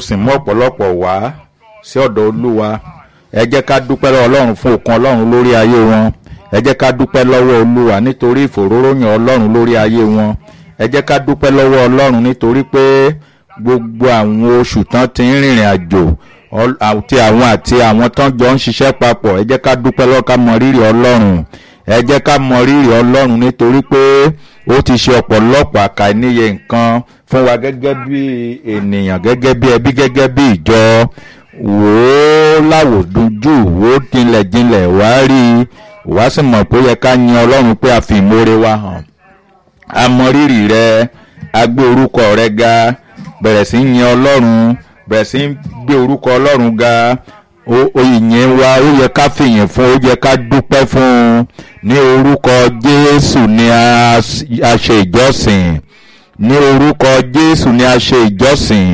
sì mú ọ̀pọ̀lọpọ̀ wá sí ọ̀dọ̀ olúwa ẹ jẹ́ ká dúpẹ́ lọ́wọ́ ọlọ́run fún òkun ọlọ́run lórí ayé wọn ẹ jẹ́ ká dúpẹ́ lọ́wọ́ olúwa nítorí ìfòróróyìn ọlọ́run lórí ayé wọn ẹ jẹ́ ká dúpẹ́ lọ́wọ́ ọlọ́run nítorí pé gbogbo àwọn oṣù tán ti ń rìnrìn àjò àti àwọn àti àwọn tán jọ ń ṣiṣẹ́ papọ̀ ẹ jẹ́ ká dúpẹ́ lọ́wọ́ ká mọ rírì ọlọ́run ẹ jẹ́ ká mọ rírì ọlọ́run nítorí pé ó ti ṣe ọ̀pọ̀lọpọ̀ àkàìníye nǹkan fún wa gẹ́gẹ́ bí ènìyàn gẹ́gẹ́ bí ẹbí gẹ́gẹ́ bí ìjọ wò ó láwòdúnjù wò ó jinlẹ̀jinlẹ̀ wá rí i wá sì mọ̀ pé ó yẹ ká yin ọlọ́run pé a fi ìmoore wa hàn a mọ rírì rẹ a gbé orúkọ rẹ ga bẹ̀rẹ̀ sí yin ọlọ́run bẹ̀rẹ̀ sí gbé orúkọ ọlọ́run ga ìyìn wa ó yẹ ká fìyìn fún ó yẹ ká dúpẹ́ fún un ní orúkọ jésù ni a ṣe ìjọsìn ní orúkọ jésù ni a ṣe ìjọsìn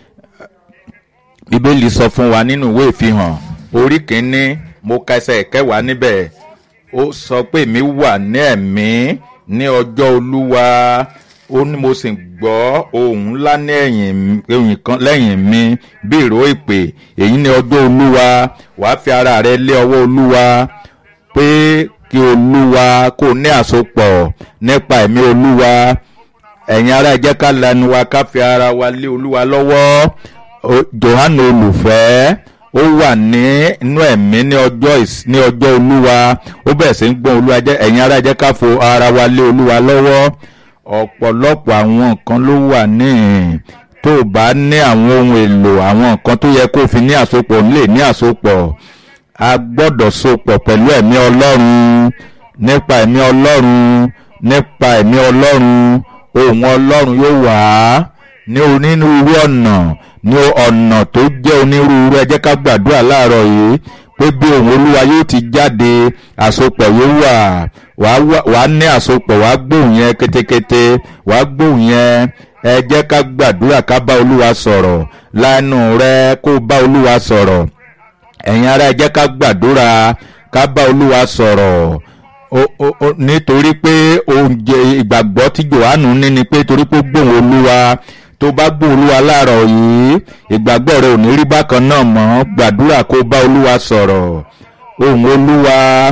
bíbélì sọ fún wa nínú ìwé ìfihàn orí kìíní mo ka ẹsẹ̀ kẹwàá níbẹ̀ ó sọ pé mi wà ní ẹ̀mí ní ọjọ́ olúwa ó ní mo sì gbọ́ ohùn ńlá ní ẹ̀yìn kan lẹ́yìn mi bí ìró ìpè èyí ní ọjọ́ olúwa wàá fi ara rẹ lé ọwọ́ olúwa pé kí olúwa kó ní àsopọ̀ nípa ẹ̀mí olúwa ẹ̀yin ará ẹ jẹ́ ká lanu wa ká fi ara wa lé olúwa lọ́wọ́ johannu olùfẹ́ ó wà ní inú ẹ̀mí ní ọjọ́ ní ọjọ́ olúwa ó bẹ̀rẹ̀ sí ń gbọ́n olúwa jẹ́ ẹ̀yin ará ẹ jẹ́ ká fo ara wa lé olúwa lọ́wọ́ ọ̀pọ̀lọpọ̀ àwọn nǹkan ló wà níhìn tó o bá ní àwọn ohun èlò àwọn nǹkan tó yẹ kó o fi ní àsopọ̀ lè ní àsopọ̀ a gbọ́dọ̀ sopọ̀ pẹ̀lú ẹ̀mí ọlọ́run nípa ẹ̀mí ọlọ́run nípa ẹ̀mí ọlọ́run ohun ọlọ́run yóò wà á ní onírúurú ọ̀nà ní ọ̀nà tó jẹ́ onírúurú ẹ jẹ́ ká gbàdúrà láàárọ̀ yìí pé bí ohun olúwa yóò ti jáde àsopọ̀ yóò wà wàá ní àsopọ̀ wàá gbóhùn yẹn kétékété wàá gbóhùn yẹn ẹ jẹ́ ká gbàdúrà ká bá olúwa sọ̀rọ̀ lánàá rẹ kó bá olúwa sọ̀rọ̀ ẹ̀yin ará ẹ jẹ́ ká gbàdúrà ká bá olúwa sọ̀rọ̀ nítorí pé oúnjẹ ìgbàgbọ́ tí johannu ní ni pé torí pé gbóhùn olúwa tó bá gbóhùn olúwa láàárọ̀ yìí ìgbàgbọ́ rẹ ò ní rí bákan náà mọ́ gbàdúrà kó bá olúwa sọ̀rọ̀ ohùn olúwa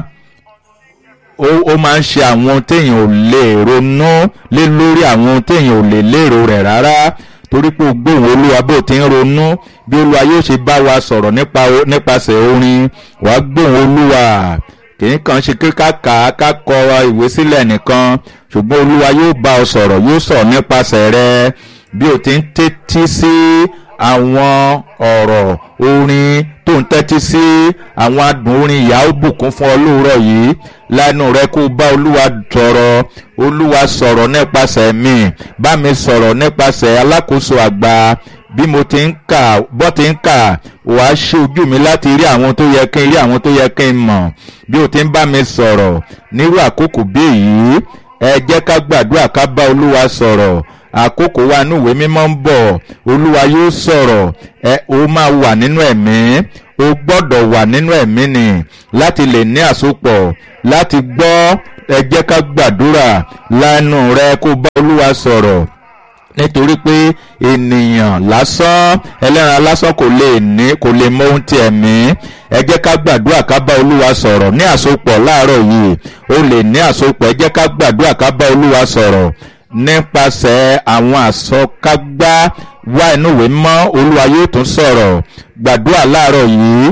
ó máa ń ṣe àwọn téèyàn ò lè ronú lé lórí àwọn téèyàn ò lè lérò rẹ̀ rárá torí pé gbóhùn olúwa bó ti ń ronú bí olúwa yóò ṣe bá wa sọ̀rọ̀ nípasẹ̀ orin wàá gbóhùn olúwa kìí kan ṣe kí ká kà á ká kọ ìwé sílẹ̀ nìkan ṣùgbọ́n olúwa yóò bá ọ sọ̀rọ̀ yóò sọ̀rọ̀ nípasẹ̀ rẹ bí o ti ń tẹ́tí sí àwọn ọ̀rọ̀ orin tó ń tẹ́tí sí àwọn adùn orin ìyá ó bùkún fún ọ lóòrọ̀ yìí lẹ́nu rẹ kó bá olúwa sọ̀rọ̀ olúwa sọ̀rọ̀ nípasẹ̀ mi bá mi sọ̀rọ̀ nípasẹ̀ alákòóso àgbà bí mo ti ń kà bọ́ ti ń kà wàá ṣe ojú mi láti rí àwọn tó yẹ kí n rí àwọn tó yẹ kí n mọ̀ bí o ti ń bá mi sọ̀rọ̀ nírú àkókò bí èyí ẹ jẹ́ ká gbàdúrà ká bá olúwa sọ̀rọ̀ àkókò wa inú ìwé mímọ́ ń bọ̀ olúwa yóò sọ̀rọ̀ ẹ o máa wà nínú ẹ̀mí o gbọ́dọ̀ wà nínú ẹ̀mí ni láti lè ní àsopọ̀ láti gbọ́ ẹ jẹ́ ká gbàdúrà lánàá rẹ kó bá olúwa sọ̀rọ̀ nítorí pé ènìyàn lásán ẹlẹ́ran lásán kò lè ní kò lè mọ ohun tí ẹ̀mí ẹ jẹ́ ká gbàdúrà ká bá olúwa sọ̀rọ̀ ní àsopọ̀ láàárọ̀ yìí o lè ní àsopọ̀ ẹ jẹ́ ká gbàdúrà ká bá olúwa sọ̀rọ̀ nípasẹ̀ àwọn àsọkágbá wá inú ìwé mọ́ olúwa yóò tún sọ̀rọ̀ gbàdúrà láàárọ̀ yìí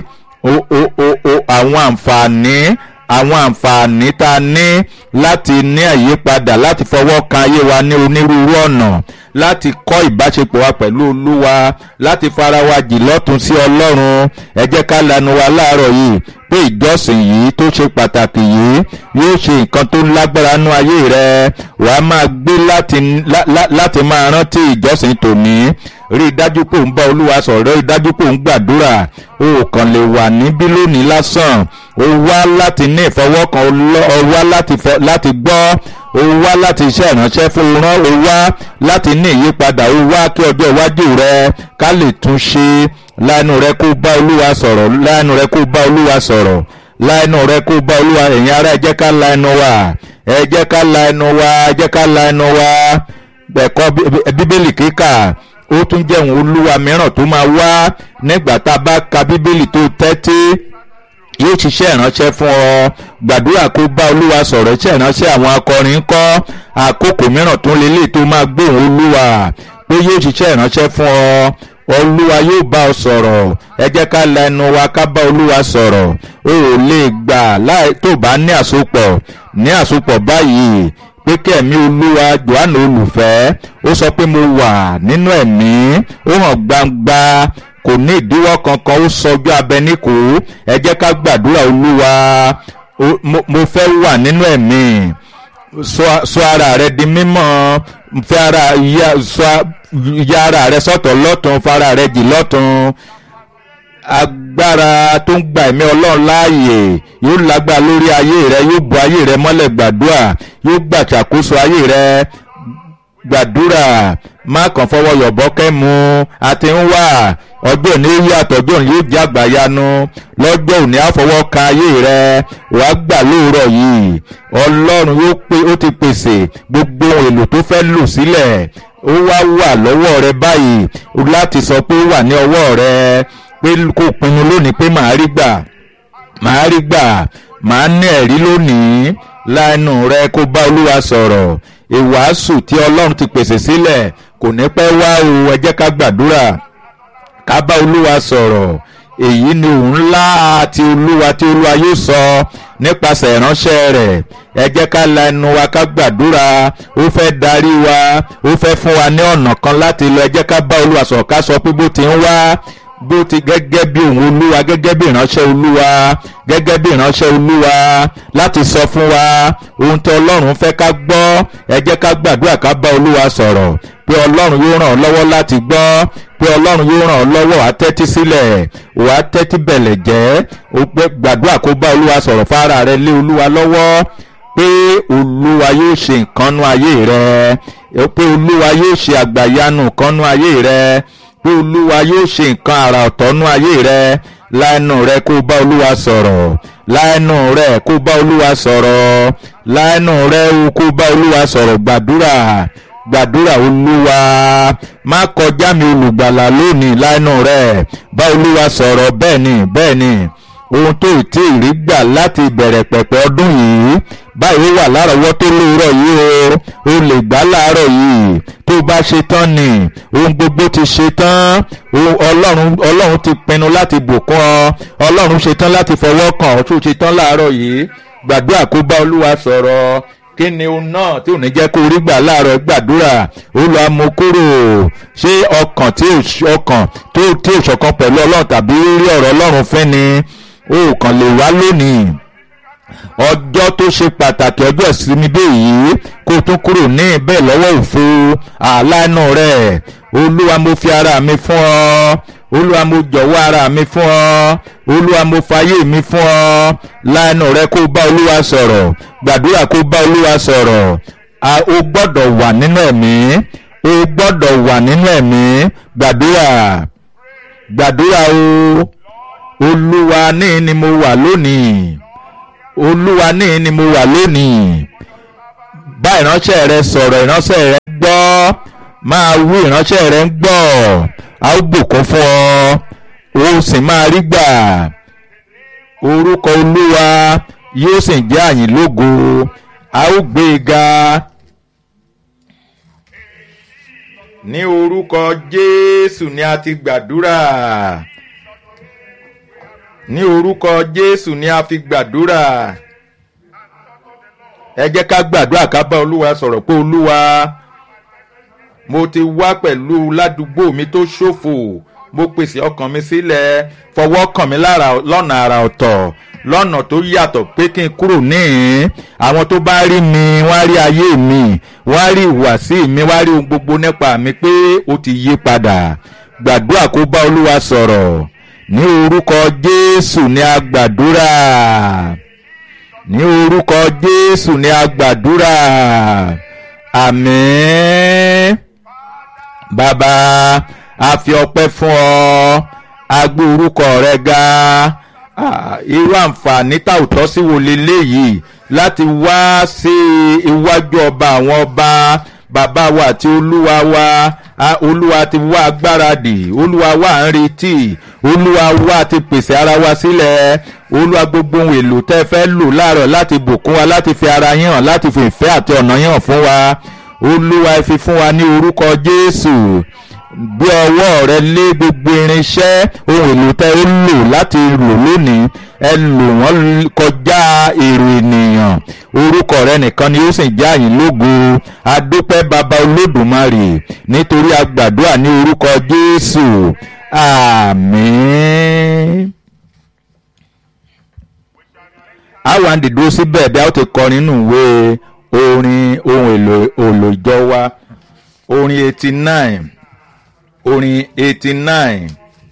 àwọn àǹfààní àwọn àǹfààní tá a ní láti ní àyípadà láti fọwọ́ kan ayé wa ní onírúurú ọ̀nà láti kọ́ ìbáṣepọ̀ wa pẹ̀lú olúwa láti fara wa jì lọ́tún sí ọlọ́run ẹ jẹ́ ká lanu wa láàárọ̀ yìí pé ìjọsìn yìí tó ṣe pàtàkì yìí yóò ṣe nǹkan tó lágbára nú ayé rẹ wàá máa gbé láti máa rántí ìjọsìn tòní rí i dájú pé òun bá olúwa sọ̀rọ̀ rí i dájú pé òun gbàdúrà o kàn lè wà níbí lónìí lásán o wá láti ní ìfọwọ́kan o wá láti gbọ́ o wá láti iṣẹ́ ìránṣẹ́ fún rán o wá láti ní ìyípadà o wá kí ọjọ́ iwájú rẹ ká lè tún ṣe lánàá rẹ kó bá olúwa sọ̀rọ̀ lánàá rẹ kó bá olúwa sọ̀rọ̀ lánàá rẹ kó bá olúwa ẹ̀yin ará ẹ jẹ́ ká la ẹnu wa ẹ jẹ́ ká la ẹnu wa ẹ jẹ́ ká la ẹnu wa ẹ̀kọ́ bíbélì kíkà ó tún jẹ́ òun olúwa mìíràn tó máa wá nígbà tá a bá ka bíbélì tó tẹ́tí yóò ṣiṣẹ́ ìránṣẹ́ fún ọ gbàdúrà kó bá olúwa sọ̀rọ̀ iṣẹ́ ìránṣẹ́ àwọn akọrin kọ́ àkókò mìíràn tó lélẹ̀ tó máa gbóhùn olúwa pé yóò ṣiṣẹ́ ìránṣẹ́ fún ọ olúwa yóò bá ọ sọ̀rọ̀ ẹ jẹ́ ká la ẹnu wa ká bá olúwa sọ̀rọ̀ o ò lè gbà láì tó bá ní àsopọ̀ ní àsopọ̀ báyìí pé kẹ́mi olúwa johanna olùfẹ́ ó sọ pé mo wà nínú ẹ̀mí ó hàn gbangba kò ní ìdíwọ́ kankan ó sọjú abẹ níkò ẹ jẹ́ ká gbàdúrà olúwa mo fẹ́ wà nínú ẹ̀mí sọ ara rẹ di mímọ́ fẹ́ ara ya ara rẹ sọ́tọ̀ lọ́tún fara rẹ jì lọ́tún agbára tó ń gba ẹ̀mí ọlọ́run láàyè yóò lágbára lórí ayé rẹ yóò bu ayé rẹ mọ́lẹ̀ gbàdúrà yóò gbàṣàkóso ayé rẹ gbàdúrà má kàn fọwọ́ yọ̀bọ́ kẹ́mu àti ń wà ọjọ́ òní yàtọ̀ ọjọ́ òní yóò jẹ́ àgbàyanu lọ́jọ́ òní àfọwọ́ ka ayé rẹ wàá gbà lóòrọ̀ yìí ọlọ́run yóò pé ó ti pèsè gbogbo èlò tó fẹ́ lò sílẹ̀ ó wá wà lọ́wọ́ rẹ báyìí láti sọ pé ó wà ní ọwọ́ rẹ pé kò pinnu lónìí pé màá rí gbà màá rí gbà màá ní ẹ̀rí lónìí lánàá rẹ kó bá olúwa sọ̀rọ̀ ìwàásù tí ọlọ́run ti pèsè sílẹ̀ kò ní pẹ́ wá o ẹ jẹ́ ká gbàdúrà ká bá olúwa sọ̀rọ̀ èyí ni òun ńlá àti olúwa tí olúwa yóò sọ nípasẹ̀ ìránṣẹ́ rẹ̀ ẹ jẹ́ ká la ẹnu wa ká gbàdúrà ó fẹ́ darí wa ó fẹ́ fún wa ní ọ̀nà kan láti lọ ẹ jẹ́ ká bá olúwa sọ̀rọ̀ ká sọ pé bó ti ń wá bó ti gẹ́gẹ́ bí òun olúwa gẹ́gẹ́ bí ìránṣẹ́ olúwa gẹ́gẹ́ bí ìránṣẹ́ olúwa láti sọ fún wa ohun tí ọlọ́run fẹ́ ká gbọ́ ẹ jẹ́ ká gbàdúrà ká bá olúwa sọ̀rọ̀ pé ọlọ́run yóò ràn ọ́ lọ́wọ́ láti gbọ́ pé ọlọ́run yóò ràn ọ́ lọ́wọ́ wàá tẹ́tí sílẹ̀ wàá tẹ́tí bẹ̀lẹ̀ jẹ́ ó pé gbàdúrà kó bá olúwa sọ̀rọ̀ fara rẹ lé olúwa lọ́wọ́ pé olúwa yóò ṣe nǹkan nú ayé rẹ pé olúwa yóò ṣe àgbàyanu nǹkan nú ayé rẹ pé olúwa yóò ṣe nǹkan àrà ọ̀tọ̀nú ayé rẹ láẹnu rẹ kó bá olúwa sọ̀rọ̀ láẹnu rẹ kó bá olúwa sọ̀rọ̀ láẹnu rẹ kó bá olúwa sọ̀rọ̀ gbàdúrà gbàdúrà olúwa má kọjá mi olùgbàlà lónìí láẹnu rẹ bá olúwa sọ̀rọ̀ bẹ́ẹ̀ ni bẹ́ẹ̀ ni ohun tó tí ì rí gbà láti ìbẹ̀rẹ̀ pẹ̀pẹ̀ ọdún yìí báyìí ó wà lárọ̀ọ́wọ́tó lóòrọ̀ yìí o o lè gbà láàárọ̀ yìí tó bá ṣe tán ni ohun gbogbo ti ṣe tán ọlọ́run ọlọ́run ti pinnu láti bùkún ọ ọlọ́run ṣe tán láti fọwọ́ kàn ọ́ tó ṣe tán láàárọ̀ yìí gbàdúrà kó bá olúwa sọ̀rọ̀ kí ni ohun náà tí ò ní jẹ́ kó rí gbà láàárọ̀ gbàdúrà olú amukúrò ṣé ọkàn tí ọkàn tó tí ò ṣọ̀kan pẹ̀lú ọlọ́run tàbí rí ọ̀rọ̀ ọlọ́run fẹ́ ni ó kàn lè wá lónìí ọjọ́ tó ṣe pàtàkì ọjọ́ ìsinmi dé yìí kó tún kúrò ní ibẹ̀ lọ́wọ́ òfo àlánà rẹ̀ olúwa mo fi ara mi fún ọ olúwa mo jọ̀wọ́ ara mi fún ọ olúwa mo fayé mi fún ọ lánà rẹ kó bá olúwa sọ̀rọ̀ gbàdúrà kó bá olúwa sọ̀rọ̀ o gbọ́dọ̀ wà nínú ẹ̀mí o gbọ́dọ̀ wà nínú ẹ̀mí gbàdúrà gbàdúrà o olúwa ní ni mo wà lónìí olúwa ní ni mo wà lónìí bá ìránṣẹ́ rẹ sọ̀rọ̀ ìránṣẹ́ rẹ gbọ́ máa wú ìránṣẹ́ rẹ ń gbọ́ a ó bùkún fún ọ ó sì máa rí gbà orúkọ olúwa yóò sì jẹ́ àyìn lógo a ó gbé e ga ní orúkọ jésù ni a ti gbàdúrà ní orúkọ jésù ni a fi gbàdúrà ẹ jẹ́ ká gbàdúrà ká bá olúwa sọ̀rọ̀ pé olúwa mo ti wá pẹ̀lú ládùúgbò mi tó ṣòfò mo pèsè ọkàn mi sílẹ̀ fọwọ́ kàn mí lára lọ́nà àrà ọ̀tọ̀ lọ́nà tó yàtọ̀ pé kí n kúrò níhìn àwọn tó bá rí mi wọ́n á rí ayé mi wọ́n á rí ìhùwàsí mi wọ́n á rí ohun gbogbo nípa mi pé ó ti yí padà gbàdúrà kó bá olúwa sọ̀rọ̀ ní orúkọ jésù ni a gbàdúrà ní orúkọ jésù ni a gbàdúrà àmín bàbá a fi ọpẹ́ fún ọ a gbé orúkọ rẹ ga irú àǹfààní tá ò tọ́ sí wo leléyìí láti wá sí iwájú ọba àwọn ọba bàbá wa àti olúwa wa olúwa ti wá agbáradì olúwa wà ń retí olúwa wá ti pèsè ara wa sílẹ̀ olúwa gbogbo ohun èlò tẹ́ fẹ́ lò láàárọ̀ láti bùkún wa láti fi ara yín hàn láti fi ìfẹ́ àti ọ̀nà yín hàn fún wa olúwa ẹ fi fún wa ní orúkọ jésù gbé ọwọ́ rẹ lé gbogbo irinṣẹ́ ohun èlò tẹ́ ó lò láti lò lónìí ẹ lò wọ́n kọjá èrò ènìyàn orúkọ rẹ nìkan ni ó sì já yín lógo adúpẹ́ baba olódùmarè nítorí agbàdúrà ní orúkọ jésù àmín. àwọn àdìdúró síbẹ̀ bí a ó ti kọ nínú ìwé orin ohun èlò olùjọ wa orin eighty nine orin eighty nine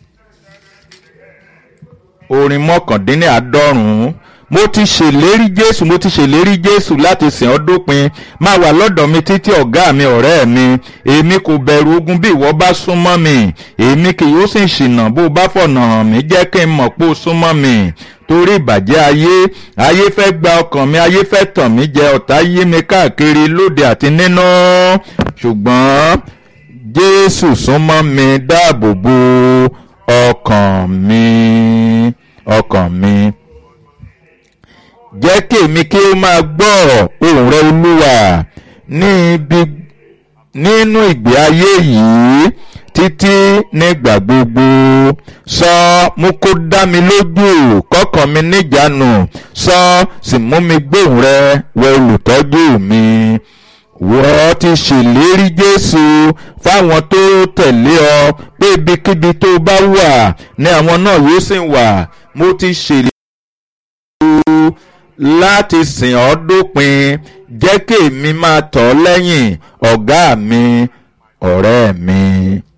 orin mọ́kàndínláàádọ́rùn-ún mo ti ṣèlérí jésù mo ti ṣèlérí jésù láti sìn ọ́ dópin máa wà lọ́dọ̀ mi títí ọ̀gá mi ọ̀rẹ́ mi èmi kò bẹ̀rù ogun bí ìwọ bá súnmọ́ mi èmi kì yóò sì ṣìnà bó bá fọ̀nà hàn mí jẹ́ kí n mọ̀ pé ó súnmọ́ mi torí ìbàjẹ́ ayé ayé fẹ́ gba ọkàn mi ayé fẹ́ tàn mí jẹ ọ̀tá yí mi káàkiri lóde àti nínú ṣùgbọ́n jésù súnmọ́ mi dáàbò bo ọkàn mi ọkàn mi jẹ́ kí èmi kí ó máa gbọ́ ohùn rẹ olúwa ní ibi nínú ìgbé ayé yìí títí nígbà gbogbo sọ mú kó dá mi lójú kọ́kàn mi níjànú sọ sì mú mi gbóhùn rẹ wẹ olùtọ́jú mi wọ́n ti ṣèlérí jésù fáwọn tó tẹ̀lé ọ pé ibikíbi tó bá wà ní àwọn náà yóò sì wà mo ti ṣèlérí láti sìn ọ́ dópin jẹ́ kí èmi máa tọ̀ ọ́ lẹ́yìn ọ̀gá mi ọ̀rẹ́ mi.